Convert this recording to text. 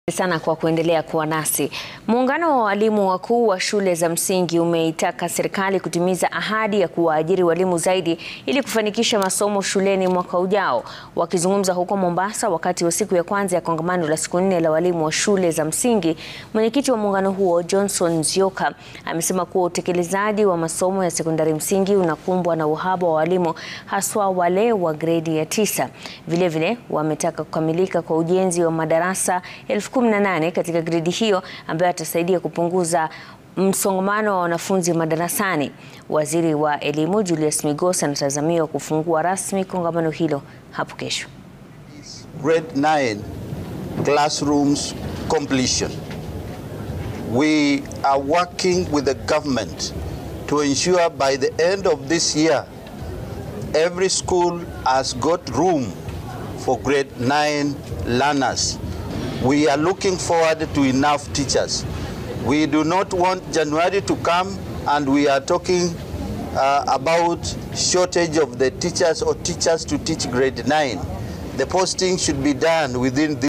sana kwa kuendelea kuwa nasi. Muungano wa walimu wakuu wa shule za msingi umeitaka serikali kutimiza ahadi ya kuwaajiri walimu zaidi ili kufanikisha masomo shuleni mwaka ujao. Wakizungumza huko Mombasa wakati wa siku ya kwanza ya kongamano la siku nne la walimu wa shule za msingi, mwenyekiti wa muungano huo Johnson Nzioka amesema kuwa utekelezaji wa masomo ya sekondari msingi unakumbwa na uhaba wa walimu haswa wale wa gredi ya tisa. Vilevile wametaka kukamilika kwa ujenzi wa madarasa elfu kumi na nane katika gredi hiyo ambayo atasaidia kupunguza msongamano wa wanafunzi madarasani. Waziri wa Elimu Julius Migos anatazamiwa kufungua rasmi kongamano hilo hapo kesho. Grade 9 classrooms completion. We are working with the government to ensure by the end of this year every school has got room for grade 9 learners. We are looking forward to enough teachers. We do not want January to come and we are talking uh, about shortage of the teachers or teachers to teach grade 9. The posting should be done within this